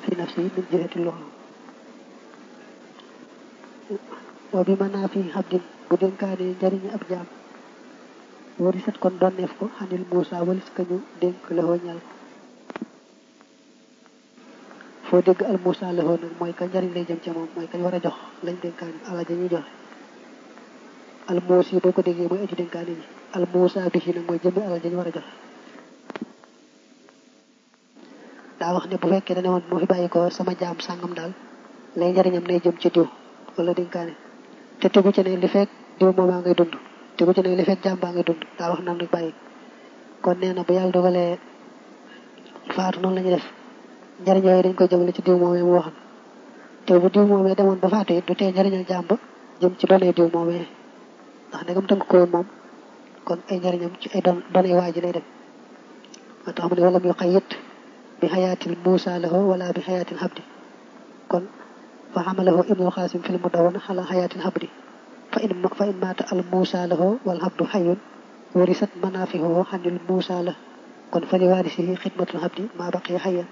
fi nafsi min jihati loolu wa bi mën naa fi xabdin bu dénkaane njariñu ab jaam wari sat kon donneef ko xanil Muusa walis ka ñu dénk lëxoo ñal ko foo dégg al Muusa lëxoo nag mooy ka njariñ lay jëm ca moom mooy kañ war a jox lañ dénkaane ala ja ñuy joxe al muus yi boo ko déggee mooy aji dénkaane ji al Muusa bi nag mooy jëmmi alal ja ñu war a joxe daa wax ne bu fekkee dane woon moo fi bàyyi ko sama jaam sàngam daal lay njariñam nay jëm ci diw wala dénkaane te tegu ci ne li fekk diw moomaa ngay dund tegu ci ne li fekk jaam baa ngay dund daa wax naan rek bàyyi kon nee na bu yàlla dogalee faatu noonu la ñu def njariñ yooyu dañ koy jëmale ci diw moomee mu waxoon te bu diw moomee demoon ba faatu it du tee njariñal jaam ba jëm ci donee diw moomee ndax ndegam tënk ko woon moom kon ay njariñam ci ay don donee waa ji lay dem moo tax mu ne wala muy xayit bi xayaatil muusa lahu wala bi xayaatil habdi kon fa xamalahu ibnul xaasim fil mudawwana xala xayaatil habdi fa in fa in maata al muusa lahu wal habdu xayun warisat manaafihu xanil muusa la kon fa li waarisihi xidmatul habdi maa baqiya xayan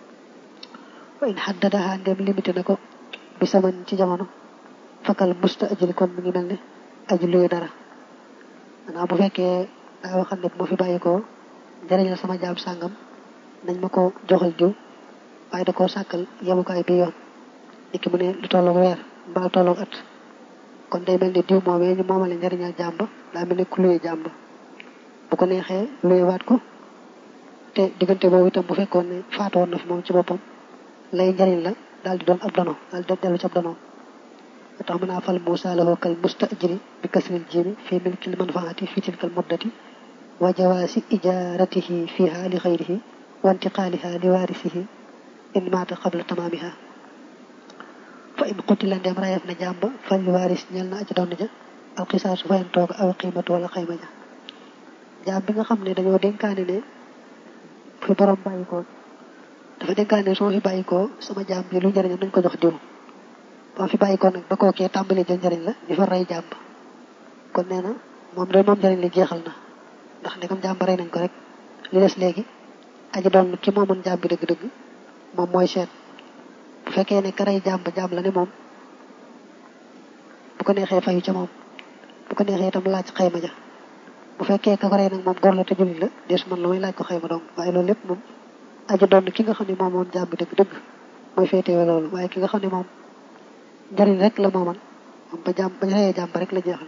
wa in xaddadaha ndem limité na ko bi saman ci jamono fakal musta ajili kon mi ngi mel ne aji luy dara maanaam bu fekkee daa waxam ne bu ma fi bàyyi ko njëriñal sama jaam sàngam nañ ma ko joxal diw waaye da koo sàkkal yemukaay bi yoon niki mu ne lu tolloog weer mbaa tolloog at kon day mel ni diw moomee ñu moomale njëriñal jàmba daa mel ni ku luye jàmba bu ko neexee luye waat ko te diggante boobu itam bu fekkoon ne faatu woon na fi moom ci boppam lay njëriñ la daal di doon ab dono daal di dellu ci ab dono a tax mën naa fal Muusaa lahu kal mustajiri bi kasril jiimi fi milkil manfaati fi tilkal muddati wa jawaasi ijaaratihi fiha li xayrihi wa intiqaaliha li waarisihi in maata qabla tamaamiha fa in qutila ndem rayef na jàmba fal li waaris ñel na aji doon ja alxisaasu fayen toog aw qiimatu wala xayma ja jaam bi nga xam ne dañoo dénkaane ne fi borom bàyyi ko dafa dénkaane ne su ma fi bàyyi ko sama jaam bi lu njëriñam nañ ko jox diw ba fi bàyyi ko nag ba kookee tàmbali jël njëriñ la di fa rey jàmb kon nee na moom day moom njëriñ li jeexal na ndax ndegam jàmb rey nañ ko rek li des léegi aji doon ki moomoon jàmm bi dëgg-dëgg moom mooy seet bu fekkee ne ka rey jàmb jàmm la ne moom bu ko neexee fayu ca moom bu ko neexee itam laaj xayma ja bu fekkee ka ko rey nag moom góor la te jullit la deesu man la may laaj ko xayma donc waaye loolu lépp moom aji doon ki nga xam ne moom moom jàmm bi dëgg-dëgg mooy féetewe loolu waaye ki nga xam ne moom njariñ rek la mooman moom ba jàmm bañ reyee jàmb rek la jeexal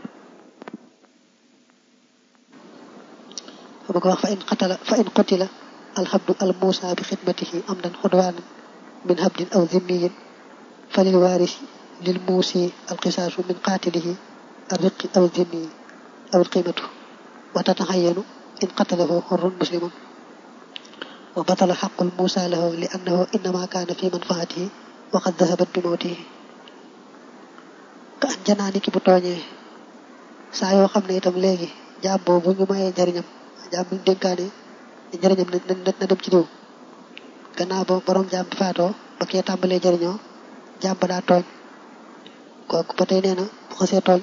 fa ba ko wax fa in qatala fa in qutila alhabdu al muusa bi xidmatihi amdan xudwaanan min habdin aw zimmiyin fa lil waarisi lil muusi alqisaasu min qaatilihi الرق أو الذمي أو القيمة وتتعين إن قتله حر مسلم وبطل حق الموسى له لأنه إنما كان في منفعته وقد ذهبت بموته ka an janaani ki bu tooñee saa yoo xam ne itam léegi jaam boobu ñu mayee njariñam jaam bi ñu dénkaane njariñam na dem ci diw gannaaw ba borom jaam bi faatoo ba kee tàmbalee jariñoo jaam ba daa tooñ kooku ba tey nee na bu xasee tooñ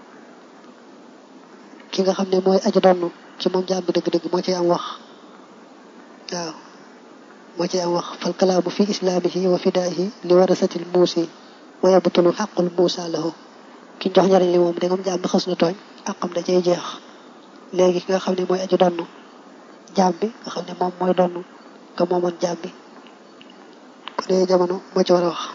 ki nga xam ne mooy aji donn ci moom jaam bi dëgg-dëgg moo ci am wax waaw moo ci am wax fal kalaamu fi islaamihi wa fidaahi li warasatil muusi wa yabtulu xaqul muusa lahu ki jox njariñ li moom dangam jaam bi xas na tooñ àqam da cay jeex léegi ki nga xam ne mooy aji donn jaam bi nga xam ne moom mooy donn nga moomoon jaam bi ku dee jamono moo ci war a wax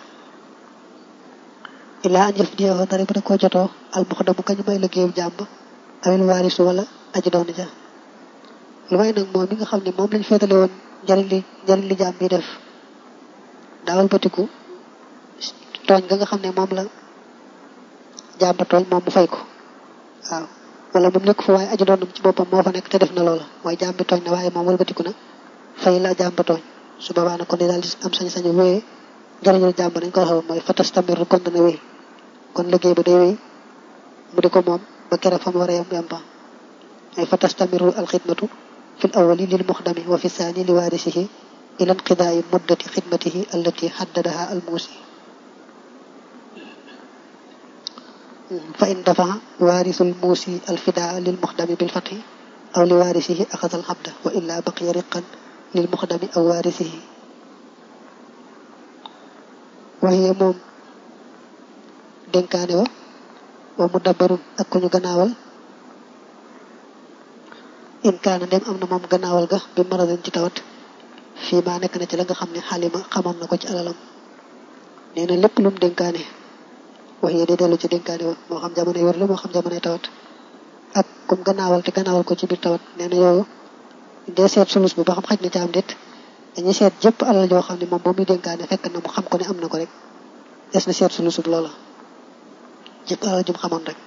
illaa an jëf diyewo dara bu da koo jotoo al muxdamu kañ may liggéeyu jaam ba awil waarisu wala aji doon ja lu may nag moom mi nga xam ne moom lañ féetale woon njariñ li njariñ li jaam bi def daawal batiku tooñ nga nga xam ne moom la jaam ba tooñ moom mu fay ko waaw wala moom nekk fa waaye aji doonam ci boppam moo fa nekk te def na loola mooy jaam bi tooñ na waaye moom walbatiku na fay la jaam ba tooñ su boobaa nag kon di daal di am sañ-sañu wéyee njariñul jaam ba nañ ko waxee mooy fatas tamir kon dana wéy kon liggéey ba day wéy mu di ko moom ba kere fa mu war a yem yem ba ay fa tastamiru alxidmatu fi l awali lil muxdami wa fi saani li waarisihi ila inqidaai muddati xidmatihi allati xaddadaha almuusi fa in dafaha waarisu almuusi alfidaa lil muxdami bilfatxi aw li waarisihi axada alxabda wa illa baqiya riqan lil muxdami aw waarisihi waxee moom dénkaane wa wa mu dabbarun ak ku ñu gannaawal in kaana ndem am na moom gannaawal ga bi maradin ci tawat fii maa nekk na ci la nga xam ne xalima xamoon na ko ci alalam nee na lépp lum dénkaane wax yee day dellu ci dénkaane wa moo xam jamono wér la moo xam jamonoy tawat ak kum gannaawal te gannaawal ko ci biir tawat nee na yooyu dee seet sulus bi ba xam xaj na ci am déet dañuy seet jëpp alal joo xam ne moom ba muy dénkaane fekk na mu xam ko ne am na ko rek des na seet sulusub loola jëpp alal jum xamoon rek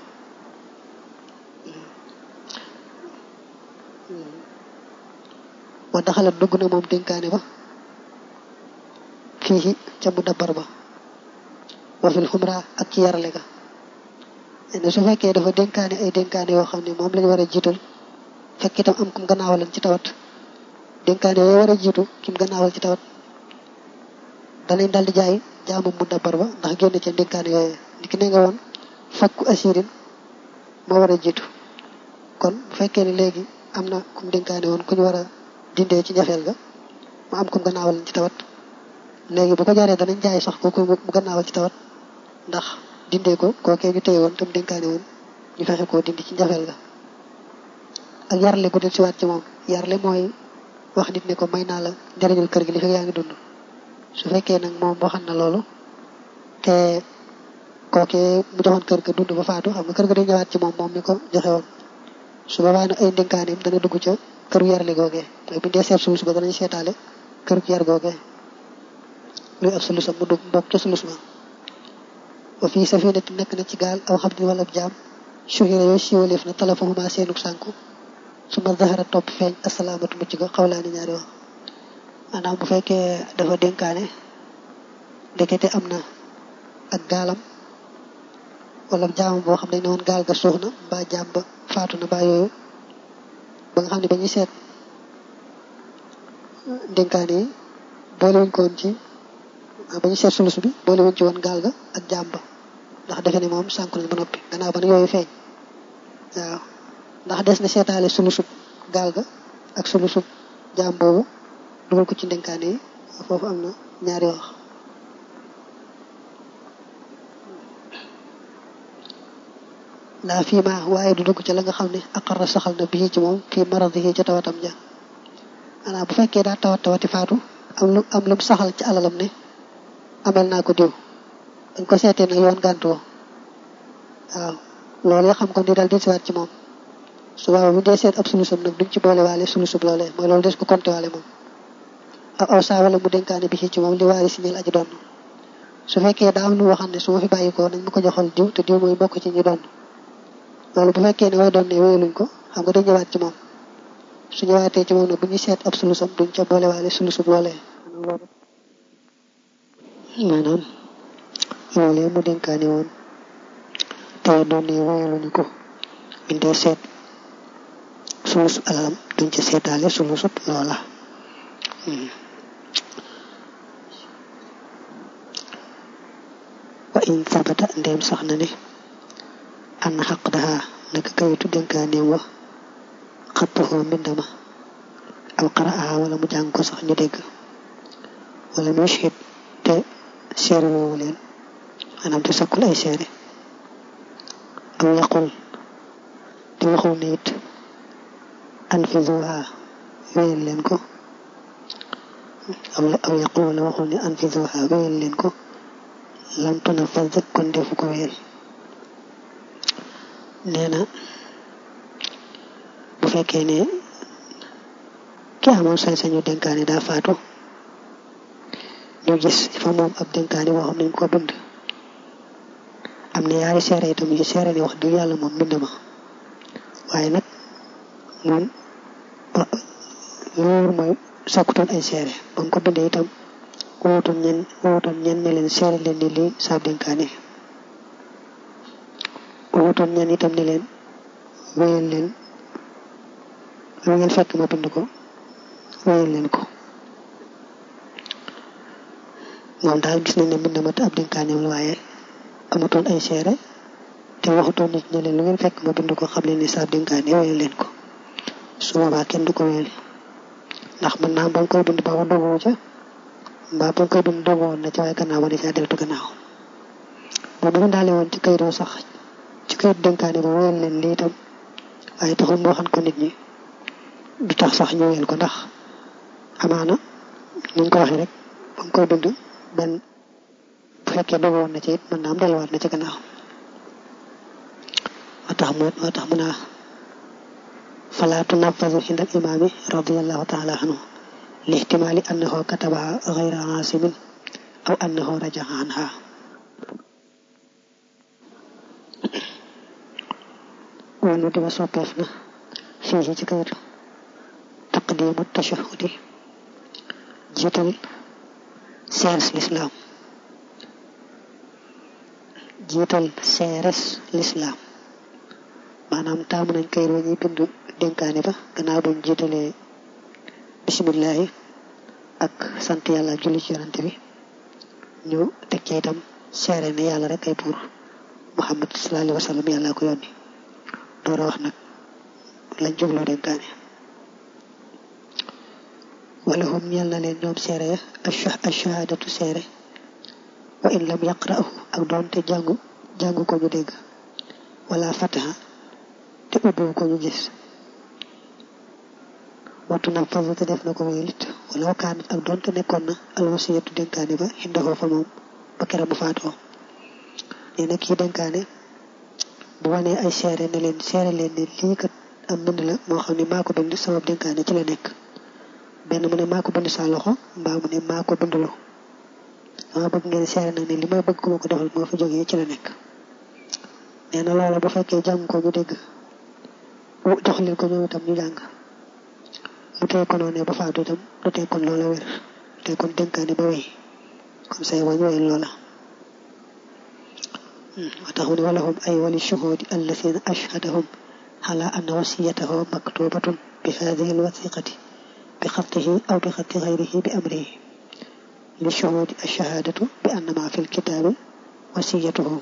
wa daxalat dugg na moom dénkaane ba fii ca mu dabbar ba wa fil xumra ak ci yarale ga ne su fekkee dafa dénkaane ay dénkaane yoo xam ne moom lañu war a jiital fekk itam am kum gannaawalan ci tawat dénkaane yooyu war a jiitu kim gannaawal ci tawat danañ dal di jaay jaamu mu dabbar ba ndax génn ca dénkaane yooyu di ki ne nga woon fakku asirin moo war a jiitu kon bu fekkee ne léegi am na kum dénkaane woon ku ñu war a dindee ci njafeel ga mu am kum gannaawal ci tawat léegi bu ko jaree danañ jaay sax kooku mu gannaawal ci tawat ndax dindee ko kookee ñu téye woon tam dénkaane woon ñu fexe koo dindi ci njafeel ga ak yarle gu del siwaat ci moom yarle mooy wax nit ne ko may naa la njëriñul kër gi li fekk yaa ngi dund su fekkee nag moom waxan na loolu te kookee mu joxoon kër ga dund ba faatu xam nga kër ga day ñëwaat ci moom moom mi ko joxe woon su boobaa nag ay ndénkaaneem dana dugg ca këru yarle googee mooy bu ñu dee seet sulus ba danañ seetaale këru yar googee luy ak sulusam mu dugg mbokk ca sulus ba wa fii safinati nekk na ci gaal aw xam ni wala jaam suhira yooyu siiwaleef na talafahuma seenuk sànku su ma zahara topp feeñ asalaamatu mucc ga xawlaani ñaari wax maanaam bu fekkee dafa dénkaane ndekete am na ak gaalam wala jaamam boo xam ne ne woon gaal ga suux na mbaa jaam ba faatu na mbaa yooyu ba nga xam ne ba ñuy seet dénkaane yi boole wuñ ko woon ci ba ñuy seet sulus bi boole wuñ ci woon gaal ga ak jaam ba ndax defe ne moom sànku nañ ba noppi gannaaw ba nag yooyu feeñ waaw ndax des na seetaale sulusub gaal ga ak sulusub jaam boobu dugal ko ci ndénkaane yi foofu am na ñaari wax laa fii ma waaye du dugg ci la nga xam ne aqarra saxal na bii ci moom fii maradihi ca tawatam ja maanaam bu fekkee daa tawat tawati faatu am lu am lu mu saxal ci alalam ne amel naa ko diw dañ ko seetee nag yoon gàntuwoo waaw loolu ya xam ko ni daal di siwaat ci moom su booba bu dee seet ab sulusam nag duñ ci boole waale sulusub loolee mooy loolu des ko compté waale moom aw aw saa wala mu dénkaane bi ci moom li waari si ñeel aji doon su fekkee daa am lu waxam ne su ma fi bàyyi ko nañ ma ko joxal diw te diw mooy bokk ci ñu doon loolu bu fekkee ne way doon ne wéyaluñ ko xam nga dañ ñëwaat ci moom su ñëwaatee ci moom nag bu ñuy seet ab sulusam duñ ca boole waale sulusub loolee maanaam loolee mu dénkaane woon te way doon ne wéyaluñu ko buñ dee seet sulus alalam duñ ca seetaale sulusub loola wa in sabata ndeem sax na ne an xaq daha naka kayitu dénkaaneem wa xattuxoo mbindama aw qara'aha wala mu jàng ko sax ñu dégg wala mu shahid te seere woowu leen maanaam te sakkul ay seere aw yaqul te waxul ne it anfizuha wéyal leen ko aw aw yaqul wala waxul ne anfizuha wéyal leen ko lam tunafaz kon defu ko wéyal nee na bu fekkee ne ki amoon sañ-sañu dénkaane daa faatu ñu gis fa moom ab dénkaane boo xam nañ ko bind am na yaari seere itam yu seere ne wax dëgg yàlla moom bind ma waaye nag moom loolu mooy sakkutoon ay seere ba nga ko bindee itam wootoon ñen wootoon ñen ne leen seere leen ni lii saab dénkaane wootoon ñen itam ne leen wéyal leen lu ngeen fekk ma bind ko wéyal leen ko moom daal gis nañ ne mbind ma te ab dénkaaneem la waaye amatoon ay seere te waxutoon nit ne leen lu ngeen fekk ma bind ko xam leen ni saab dénkaane wéyal leen ko su boobaa kenn du ko wéyal ndax mën naa ba nga koy bind ba mu dogu ca mbaa bu koy bind dogu woon na ci waaye gannaaw ba di caa deltu gannaaw boobu mu daale woon ci kayit sax ci kayit dénkaane ba wéyal leen lii itam waaye taxul mu waxan ko nit ñi du tax sax ñu wéyal ko ndax amaana ni ñu ko waxee rek ba nga koy bind benn bu fekkee dogu woon na ci it mën naa am delluwaat na ci gannaaw moo tax mu moo tax mu naa fala tunafazu inda al imaami radiallahu taala anhu li ihtimaali annahu katabaha gayra aasimin aw annahu rajaha anha wala dima soppeef na fii ci kayitu taqdimu tashahudi jiital seeres lislaam jiital seeres lislaam maanaam taamu nañ kayit wa ñuy bind dénkaane ba gannaaw bañ jiitalee bisimillahi ak sant yàlla julli ci yonante bi ñu teg ci itam seere ne yàlla rek ay buur muhammad sallallahu alayhi wa sallam yàlla ko yónni door a wax nag lañ jubloo dénkaane wala hum ñeel na leen ñoom seere ya ash-shahadatu seere wa in lam yaqra'u ak doonte jàngu jàngu ko ñu dégg wala fataha te ubbiwu ko ñu gis wattu nag fasu te def na ko wéylit wala wakaanat ak doonte nekkoon na alwasiyatu dénkaane ba xindahoo fa moom ba kera bu faatoo nee na kii dénkaane bu wanee ay seere ne leen seere leen ne lii kat am mbind la moo xam ne maa ko bind sama dénkaane ci la nekk benn mu ne maa ko bind saa loxo mbaa mu ne maa ko bindloo dama bëgg ngeen seere nag ne li may bëgg ku ma ko defal moo fa jógee ci la nekk nee na loola bu fekkee jàng ko ñu dégg jox leen ko ñoom itam ñu jàng mu tey ko noonee ba faatu itam du tey kon loola wér du tey kon dénkaane ba wéy kon say wañ wéy loola wa tax mu ne walahum ay wali shuhudi alladina ashhadahum ala anna wasiyatahu maktubatun bi hadihi alwathiqati bi xatihi aw bi xati gayrihi bi amrihi li shuhudi alshahadatu bi anna ma fi lkitaabi wasiyatuhu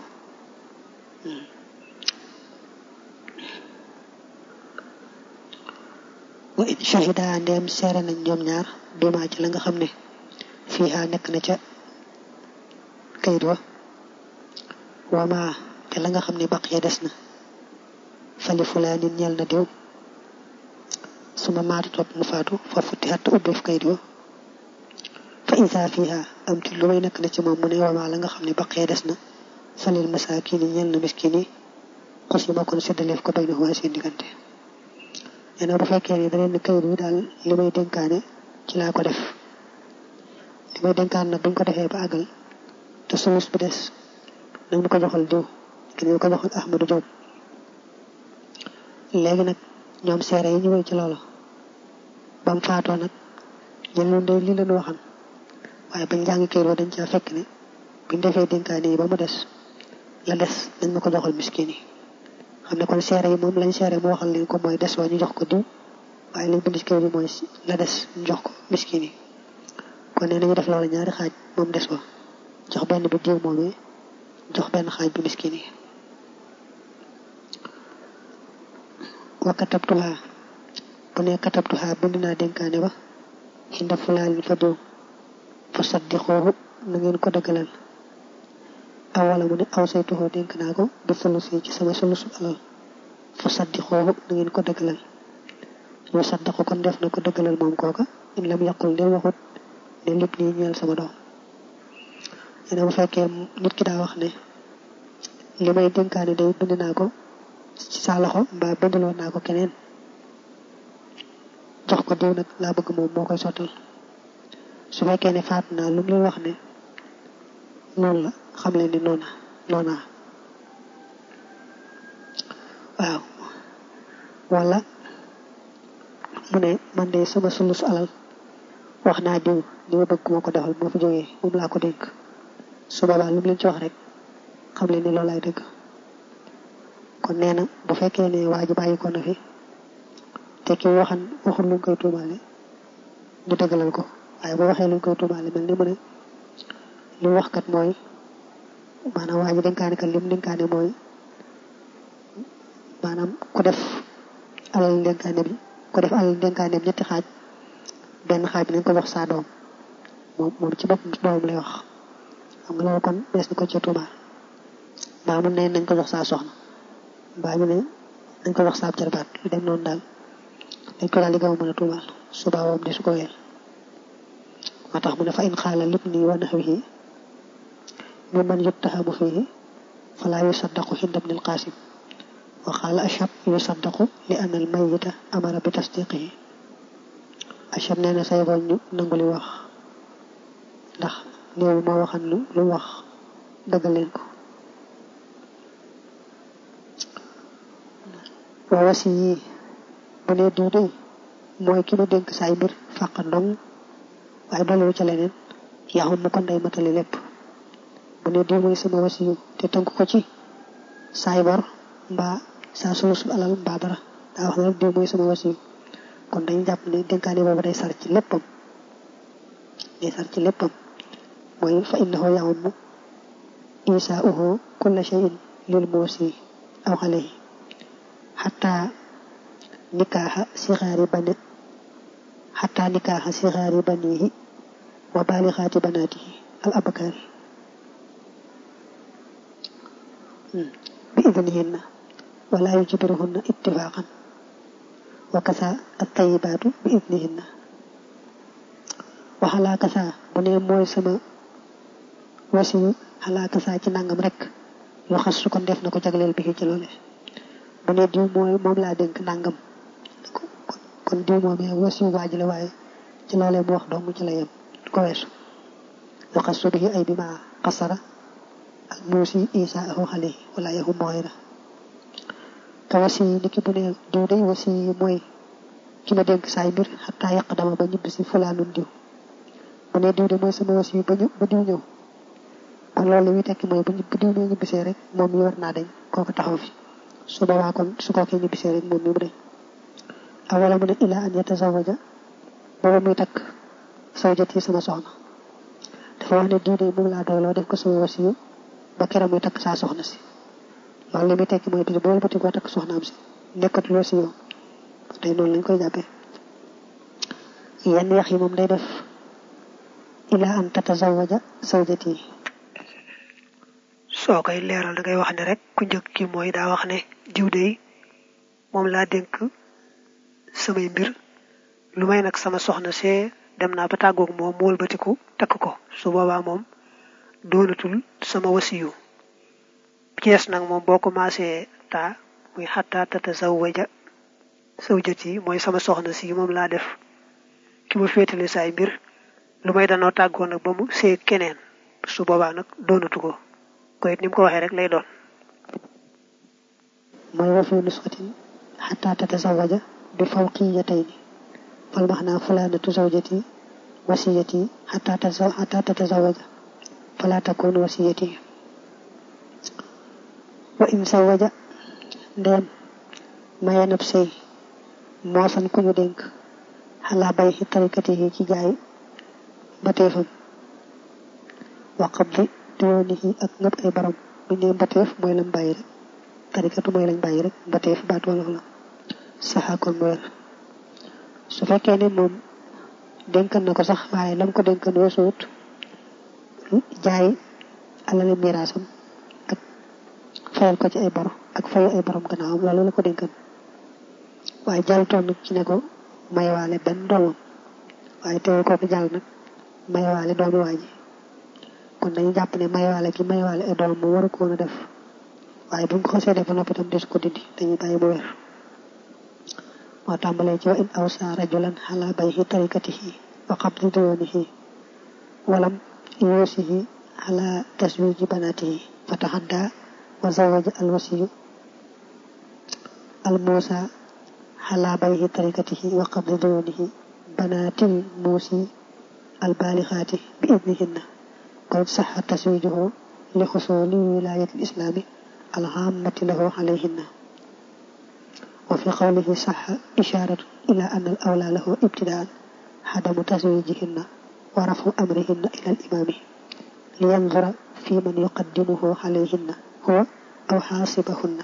wa in shahida ndeem seere nañ ñoom ñaar bima ci la nga xam ne fiiha nekk na ca kayit wa wama te la nga xam ne baq ya des na fali fulaanin ñeel na diw suma maata topp mu faatu fa futti xatt ubbeef kayit wa fa isa fiiha am ti lu may nekk na ci moom mu ne wama la nga xam ne baq ya des na falil masaakiini ñeel na miskin yi xusima kon séddaleef ko bay na waa seen diggante nee na bu fekkee ne da leen kayit bi daal li may dénkaane ci laa ko def li may dénkaan nag buñ ko defee ba àggal te sulus bi des nag ñu ko joxal diw ki ñu ko joxal Ahmadou Diop léegi nag ñoom seere yi ñu wéy ci loolu ba mu faatoo nag ñen loon de lii leen waxan waaye bañ jàngi kayit wa dañ caa fekk ne buñ defee dénkaane yi ba mu des la des nañ ma ko joxal miskin yi xam ne kon seere yi moom lañ seere mu waxal leen ko mooy des wa ñu jox ko diw waaye lañ bind ci kayit bi mooy la des ñu jox ko miskin yi kon nee nañu def loolu ñaari xaaj moom des wa jox benn bi diw moom jox benn xaaj bi miskin yi wa katabtuha bu ne katabtuha bind naa dénkaane ba xinda fulaanin fa diw fa saddiqoohu na ngeen ko dëggalal aw wala mu ne aw saytuhoo dénk naa ko bi sulus yi ci sama sulusu alal fa saddiqoohu na ngeen ko dëggalal yoo saddaqu kon def na ko dëggalal moom kooka in lam yaqul de waxut ne lépp nii ñeel sama doom ne bu fekkee nit ki daa wax ne li may dénkaane day bind naa ko ci sa loxo mbaa bindaloon naa ko keneen jox ko diw nag laa bëgg moom moo koy sottal su fekkee ne faat naa lu mu leen wax ne noonu la xam leen ni noona noona waaw wala mu ne man de sama sulus alal wax naa diw li ma bëgg moo ko defal moo fi jógee moom laa ko dénk su boobaa lu mu leen ci wax rek xam leen ni loolu ay dëgg kon nee na bu fekkee ne waa ji bàyyi ko na fi te ki waxan waxul luñ koy tuumaale ñu dëggalal ko waaye boo waxee luñ koy tuumaale mel ni mu ne li mu wax kat mooy maanaam waa ji dénkaane kat lim dénkaane mooy maanaam ku def alal dénkaane bi ku def alal dénkaane bi ñetti xaaj benn xaaj bi nañ ko jox saa doom moom moom ci boppam doomam lay wax xam nga loolu kon bees na ko ca tuumaal mbaa mun ne nañ ko jox saa soxna mbaa ñu ne nañ ko jox saa jarbaat lu dem noonu daal dañ ko daal di gaaw mën a tuumaal subaa moom di su ko weel moo tax mu ne fa in xaala lépp nii wa naxwihi mi man yuttahamu fihi falaa yusaddaqu inda ibn al-Qasim wa qaala ashab yusaddaqu li anna al-mayyita amara bi tasdiqihi ashab nee na say boñ ñu nangu li wax ndax néew moo waxan lu lu wax dëggal leen ko waa wasi yi bu ne diw de mooy ki nu dénk saay mbir fàq ndong waaye doliwu ca leneen yaxum mu ko ndey matali lépp bu ne diw mooy sama wasi yu te tënk ko ci saay bor mbaa saa sulusul alal mbaa dara daa wax ne rek diw mooy sama wasi yu kon dañu jàpp ne dénkaane boobu day sar ci léppam day sar ci léppam mooy fa innahu yaxum isaauhu kulla shay'in lil muusi aw alayhi xataa nikaaxa sixaari bani xataa nikaaxa sixaari banihi wa baalixaati banaatihi al abakaari bi idnihinna wala yujbiruhunna ittifaqan wa kasa at tayibaatu bi idnihinna wa xalaa kasa bu ne mooy sama wasiyu xalaa kasa ci nangam rek yu xas su kon def na ko jagleel bi ci loole bu ne diw mooy moom laa dénk nangam kon diw moom yaa wasiyu waaj la waaye ci loolee mu wax dong ci la yem ko weesu yu xas su bi ay bi ma xasara al muusi isa ahu xale wala yahu moxira ka wasi yi niki bu ne diw day wasi yi mooy ki ma dénk saay mbir xataa yàq dama ba ñibbi si fulaanun diw bu ne diw de mooy sama wasi yi ba ñu ba diw ñëw kon loolu li muy tekki mooy bu bu diw ñëw ñibbisee rek moom mi war naa dañ kooku taxaw fi su boobaa kon su kookee ñibbisee rek moom mi mu dañ awala mu ne ilaa an yatazawaja booba muy takk sawjat yi sama soxna dafa wax ne diw de moom laa doyloo def ko sama wasi yu ba keroog muy takk saa soxna si loolu li muy tekki mooy bis boolu bati koo takk soxnaam si nekkatul wasi yow tey noonu lañ koy jàppee yenn yax yi moom day def ilaa an tatazawaja sawjati soo koy leeral da ngay wax ne rek ku njëkk ki mooy daa wax ne diw dey moom laa dénk samay mbir lu may nag sama soxna see dem naa ba tàggoog moom mu wëlbatiku takk ko su boobaa moom doonatul sama wasiyu bi ci des nag moom boo commencé taa muy xataa tatazawaja sawjati mooy sama soxna si moom laa def ki ma féetale saay mbir lu may danoo tàggoo nag ba mu see keneen su boobaa nag doonatu ko ko it ni mu ko waxee rek lay doon mooy wa fi nusxatin xataa tatazawaja bi fawqiyatayni fal maxnaa fulaanatu zawjati wasiyati xataa xataa tatazawaja fala takun wasiyati wa in zawaja ndeem maye nab sëy moosan ku ñu dénk xalaa bay xi tarikati yi ci jaay mbateefam wa qabdi diwoonihi ak ngëp ay baram bu ñu nee mbateef mooy lañ bàyyi rek tarikatu mooy lañ bàyyi rek mbateef baat wolof la saxa kon mu wér su fekkee ne moom dénkan na ko sax waaye lam ko dénkan weesuwut jaay alali miraasam ak fayal ko ci ay bor ak fayu ay borom gannaawam loolu la ko dénkan waaye jàll toon nag ci ne ko mayewaale benn doomam waaye teewul kooku jàll nag mayewaale doomi waa ji kon dañu jàpp ne mayewaale gi mayewaale ay doom mu waru ko woon a def waaye bu ñu ko xasee def ba noppi tam des ko dindi dañuy bàyyi mu wér moo tàmbalee ci wa in awsa rajulan ala bayhi tarikatihi wa qabdi diyoonihi walam yuusihi ala taswiji banatihi fa taxadda wa zawaja alwasiyu almuusa ala bayhi tarikatihi wa qabdi diyoonihi banatil muusi albalixaati bi idnihinna kon saxa taswijuhu li xusuli wilayati lislaami alxaamati lahu alayhinna wa fi qawlihi saxa isharatu ila an al awla lahu ibtidaan xadamu taswijihinna wa rafu amrihinna ila alimaami liyandura fi man yuqaddimuhu alayhinna huwa aw xaasibahunna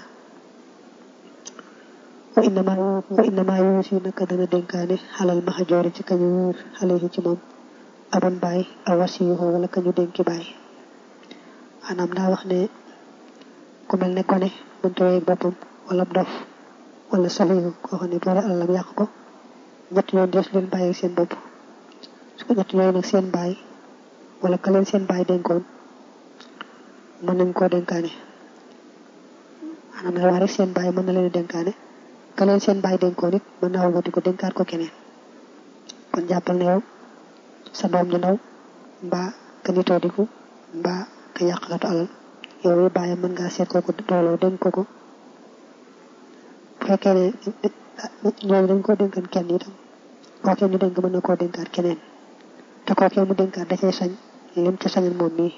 wa innama wa innama yuusi naka dana dénkaane xalal maxajoori ci kañu wóor alayhi ci moom abun baay aw wasiyuhu wala ka ñu dénki baay maanaam daa wax ne ku mel ne kone mënta wéy boppam wala dof wala safiyu koo xam ne boole alalam yàq ko ñett yoon des leen bàyyi seen bopp su ko ñett yooyu nag seen baay wala ka leen seen baay dénkoon mën nañ koo dénkaane maanaam la wax rek seen baay mën na leen dénkaane ka leen seen baay dénkoon it mën naa wëlbati ko dénkaat ko keneen kon jàppal ne yow sa doom ju ndaw mbaa ka nitoo diku mbaa ka yàqkatu alal yow mi bàyyam mën ngaa seet kooku dooloo dénk ko ko bu fekkee ne ñooñu dañ koo dénkan kenn itam kookee ñu dénk mën na koo dénkaat keneen te kookee mu dénkaat da cay sañ lim ca sañal moom mii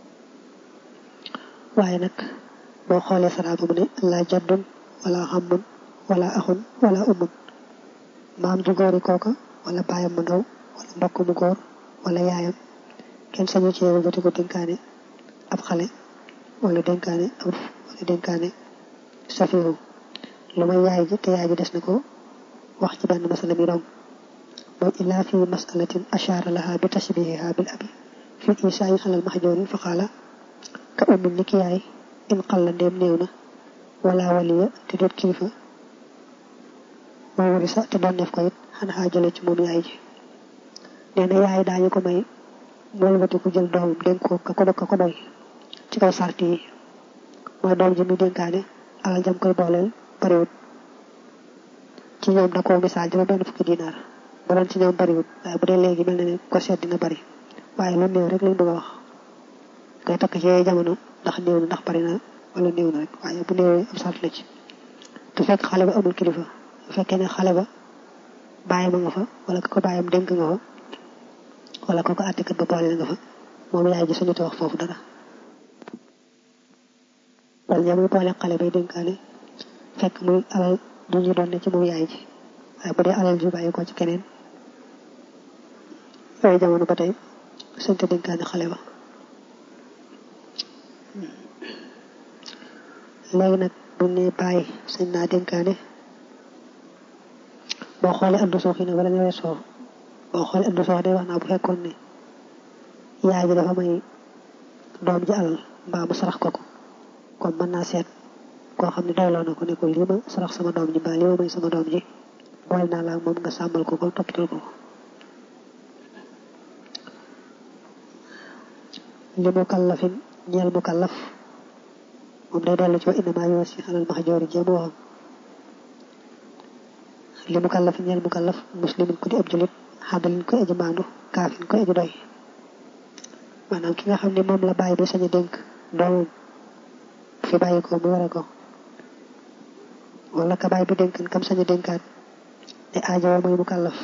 waaye nag boo xoolee saraaba mu ne laa jaddun wala xammun wala axun wala umun maam ju góori kooka wala baayam mu ndaw wala mbokk mu góor wala yaayam kenn sañu ci yow bati ko dénkaane ab xale wala dénkaane ab wala dénkaane safiru lu may yaay ji te yaay ji des na ko wax ci benn masala mi dong mooy illaa fi masalatin ashaara laha bi tashbihiha bil abi fi isaayi xalal maxjoori fa xaala ka ummin ni ki yaay in xalla ndéem néew na wala waliya te doot kilifa moo wari sa te doon def ko it xanaa jële ci moom yaay ji nee na yaay daañu ko may moolbati ku jël doomam dénk ko ka ko ka ko doy ci kaw sart yi mooy doom ji muy dénkaane alal jam koy booleel bariwut ci ñoom da koo misaal juróom benn fukki dinaar bu doon ci ñoom bariwut waaye bu dee léegi mel na ne ko seet dina bari waaye lu néew rek lañ bëgg a wax koy takk ci yooyu jamono ndax néew na ndax bari na wala néew na rek waaye bu néewee am sart la ci te fekk xale ba amul kilifa bu fekkee ne xale ba bàyyi ma nga fa wala ko bàyyam dénk nga fa wala ko ko àttekat ba boole nga fa moom yaay ji suñu te wax foofu dara wala ñamuy boole xale bay dénkaane fekk muy alal du ñu doon ne ci moom yaay ji waaye bu dee alal ju bàyyi ko ci keneen yooyu jamono ba tey suñ te dénkaane xale ba léegi nag bu ne bàyyi sañ naa dénkaane boo xoolee addu soox yi ne wala nga weesoo boo xoolee addu soox day wax naa bu fekkoon ne yaay ji dafa may doom ji alal mbaa mu sarax ko ko kon mën naa seet koo xam ne doyloo na ko ne ko lii ma sarax sama doom ji mbaa lii ma may sama doom ji boole naa la moom nga sàmmal ko ko toppatoo ko li mu kallafin ñeel mu kallaf moom day dellu ci wa innamaa yuwassi alal mahjoori jéem waxam li mu kallaf ñeel mu kallaf muslimin ko di ab julit xadalin ko aji maandu kaafin ko aji doy maanaam ki nga xam ne moom la bàyyi bi sañ a dénk doomam fi bàyyi ko mu ware ko wala ka bàyyi bi dénkan kam sañ a dénkaat ne aajowoo mooy mu kallaf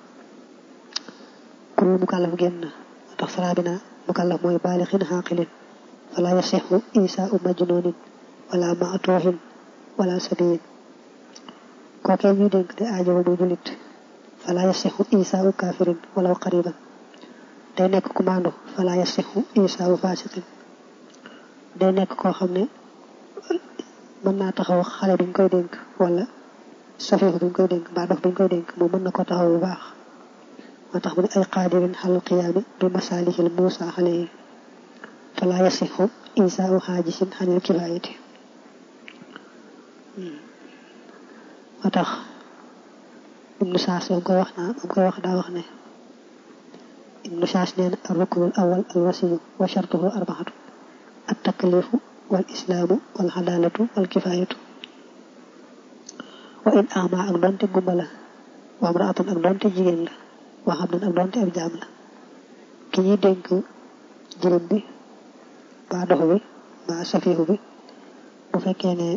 kurul mu kallaf génn tax saraa bi naa mu kallaf mooy baalixin xaaqilin fala yasixu isaau majnunin wala maatuuxin wala sabiyin kookee ñuy dénk de aajowo muy julit fala yasixu isaau kafirin walaw qariban day nekk ku maandu fala yasixu isaau fasiqin day nekk koo xam ne mën naa taxaw xale biñ koy dénk wala safiix biñ koy dénk mbaa dof biñ koy dénk moom mën na ko taxaw bu baax moo tax mu ne ay qaadirin xalal qiyaami bi masaalihil muusa xale yi fala yasixu isaau xaajisin xanil kifaayati moo tax ibnu saas ba mu koy wax naa ba mu koy wax daa wax ne ibnu saas nee na al ruknul awal al wasiyu wa shartuhu arbaxatu at taklifu wal islaamu wal xadaalatu wal kifaayatu wa in ama ak doonte gumba la wa amraatan ak doonte jigéen la wa xam nan ak doonte ab jaam la ki ñuy dénk jirim bi ba doxu bi ba safiixu bi bu fekkee ne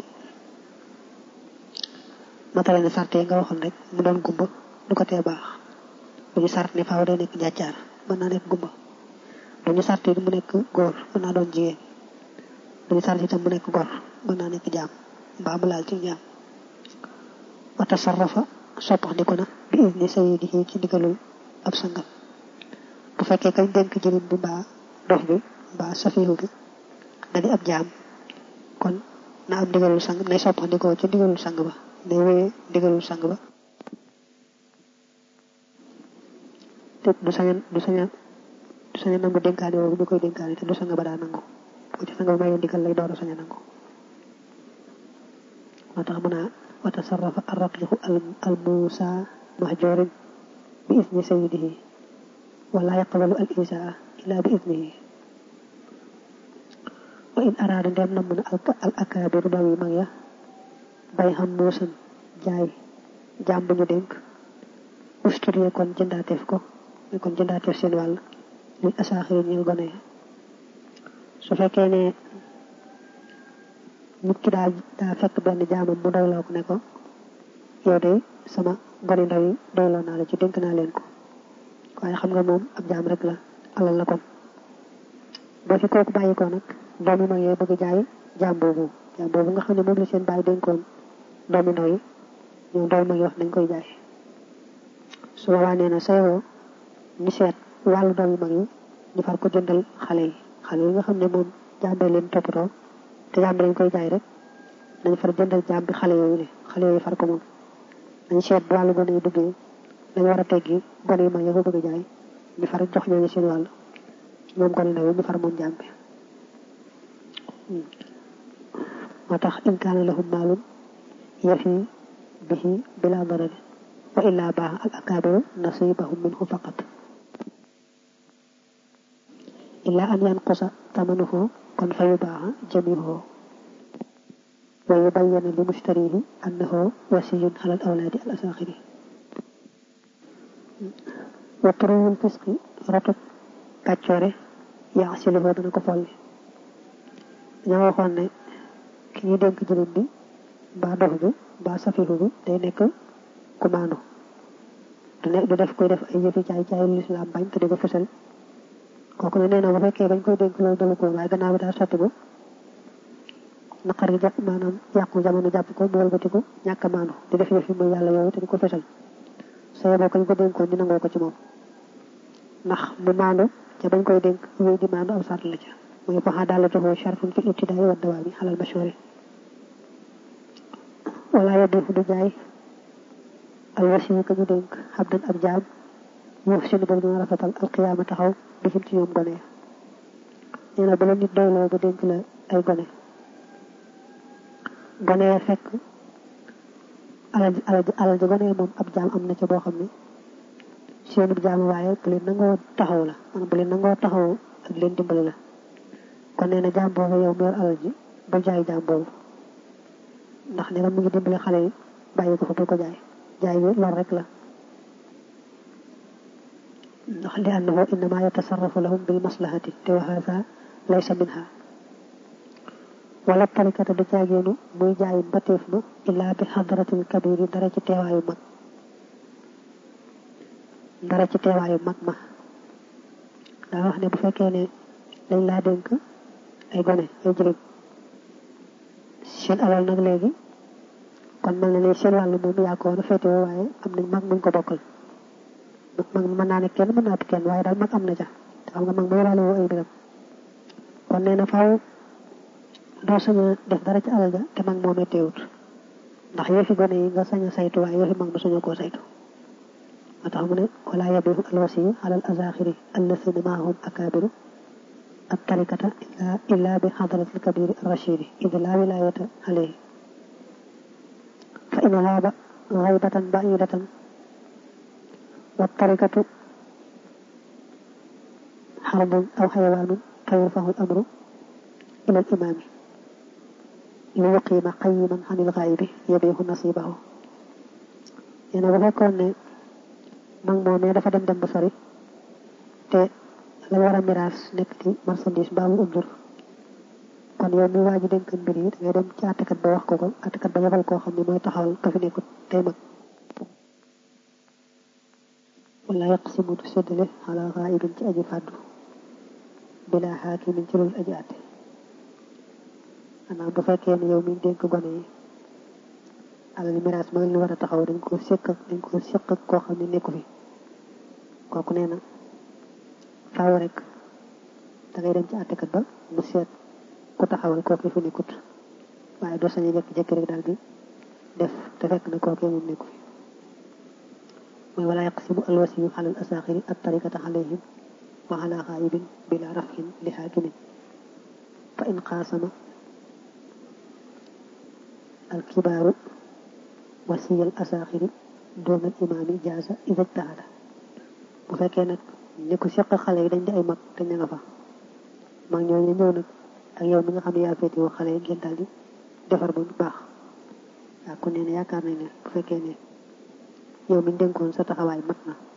matale ne sart yi nga waxoon rek mu doon gumba du ko tee baax bu ñu sart ne faaw day nekk njàccaar mën naa nekk gumba du ñu sart yi mu nekk góor mën naa doon jigéen du ñu sart itam mu nekk gor mën naa nekk jaam mbaa mu laal ci jaam wa tasarrafa soppax di ko na bi izni sayyidihi ci ndigalul ab sangam bu fekkee kañ dénk jirim bi mbaa dox bi mbaa safiihu bi da di ab jaam kon na am ndigalul sang nay soppax di ko ci ndigalul sang ba day wéyee ndigalul sang ba te du saña du saña du sañ a nangu dénkaane boobu ñu koy dénkaane te du sanga ba daa nangu bu ci sanga ba mayee ndigal lay door a sañ a nangu moo tax mu naa wa tasarrafa arraqiqu al muusa mahjurin bi isni sayyidihi wala yaqbalu al isaa illa bi isnihi wa in araada ndem namm na al akaabiru daw yi mag ya bay xam muusan jaay jaam bu ñu dénk usturee kon jëndaateef ko ñu kon jëndaateef seen wàll lil asaaxiri ñeel gone ya su fekkee ne nit ki daa daa fekk benn jaamam mu doyloo ko ne ko yow de sama gone ndaw yi doyloo naa la ci dénk naa leen ko waaye xam nga moom ab jaam rek la alal la kon boo fi kooku bàyyi ko nag doomi mag yee bëgg jaay jaam boobu jaam boobu nga xam ne moom la seen bàyyi dénkoon doomi ndaw yi ñoom doomi mag yi wax nañ koy jaay su boobaa nee na sayoo ñu seet wàllu doomi mag yi ñu far ko jëndal xale yi xale yi nga xam ne moom jaam bee leen toppatoo te jaam bi dañ koy jaay rek nañ far jëndal jaam bi xale yooyu ne xale yooyu far ko moom nañ seet bu wàllu gone yi duggee dañ war a teggi gone yi mag yi ko bëgg a jaay ñu far jox ñooñu seen wàll moom gone ndaw yi ñu far moom jaam bi moo tax in kaana lahum maalun yafi bihi bila darari wa illaa baax al akaabiru nasibahum minhu faqat illaa an yanqusa tamanuhu kon fa yubaaxa jamiuhu wa yubayyana li mushtarihi annahu wasiyun ala al awlaadi al asaaxiri wa turuwul fisqi rotut kàccoore yaasiluhu dana ko folli dañoo waxoon ne ki ñuy dénk jëlin bi mbaa dox bi mbaa safihu bi day nekk ku maandu du ne du def koy def ay yëfi caay caay lislaam bañ te di ko fësal kooku ne nee na bu fekkee bañ koy dénk loolu dalu ko waaye gannaaw bi daa sotti ko naqar yi jàpp maanaam yàqu jamono jàpp ko mu walbatiku ñàkk a maandu di def yëfi mooy yàlla yooyu te di ko fësal soo boo ko ñu ko dénkoon di nangoo ko ci moom ndax mu maandu ca bañ koy dénk wéy di maandu aw sart la ca mooy ko xadaalatuhu shartun fi ibtidaai wa dawaami xalal mashhuri wala yabiixu du jaay alwasiyu ka ñu dénk xabdan ab jaam yuuf sinu boobu dina rafetal alqiyaama taxaw bihim ci ñoom gone nee na bu la nit doyloo ba dénk la ay gone gone ya fekk alal alal alal ji gone ya moom ab jaam am na ca boo xam ne seenub jaam waaye bu leen nangoo taxaw la maanaam bu leen nangoo taxaw ak leen dimbali la kon nee na jaam boobu yow mu yor alal ji ba jaay jaam boobu ndax nee na mu ngi dimbali xale yi bàyyi ko fa bu ko jaay jaay bi lor rek la ndax li annahu innama yatasarrafu lahum bil maslahati te wa haza laysa minha wala tarikata du caageenu muy jaay mbateef ma illaa bi xadratil kabiri dara ci teewaayu mag dara ci teewaayu mag ma daa wax ne bu fekkee ne dañ laa dénk ay gone ay jigéen seen alal nag léegi kon mel na ne seen wàllu moom yaa ko woon a féetewoo waaye am nañ mag muñ ko bokkal mag mën naa ne kenn mën naa kenn waaye daal mag am na ca te xam nga mag mooy wàllu ay mbiram kon nee na faaw doo sañ a def dara ci alal ja te mag moomee teewut ndax yëfi gone yi nga sañ a saytu waaye yëfi mag ma sañoo koo saytu moo tax mu ne wala yabihu alwasiyu alal azaxiri allasina maahum akabiru ak tarikata illa bi xadaratil kabiri rachidi id la wilayata alayhi fa in xaaba xaybatan baidatan wa tarikatu xarbun aw xayawaanun fa yurfahu al amru ila al imaami li yuqiima qayiman an il xaayibi yabihu nasibahu nee na bu fekkoon ne mag moomee dafa dem dem ba sori te la war a miraas nekk ci marchandise mbaa mu undur kon yow mi waa ji dénk mbir yi da ngay dem ci àttekat ba wax ko ko àttekat ba yebal koo xam ne mooy taxawal ka fi nekkut tey mag wala yaqsimu du séddale ala xaayibin ci aji fàddu bila xaakimin ci loolu aji àtte maanaam bu fekkee ne yow mi dénk gone yi alal miraas ma li war a taxaw dañ ko séq dañ ko séq ak koo xam ne nekku fi kooku nee na faaw rek da ngay dem ci àttekat ba mu seet ku taxawal kooku fi nekkut waaye doo sañu jekki-jekki rek daal di def te fekk na kookee moom nekku fi mooy wala yaqsimu alwasiyu alal asaaxiri at tarikata alayhim wa ala xaayibin bila rafin li xaakimin fa in qaasama alkibaaru wasiyal asaaxiri doonal imaami jaasa ida ijtahada bu fekkee nag ñi ko seq xale yi dañ di ay mag te ña nga fa mag ñooñu ñëw nag ak yow mi nga xam ne yaa féeti woo xale yi ngeen daal di defar ba mu baax waaw kon nee na yaakaar nañ ne bu fekkee ne yow mi ñu dénkoon sa taxawaay mat na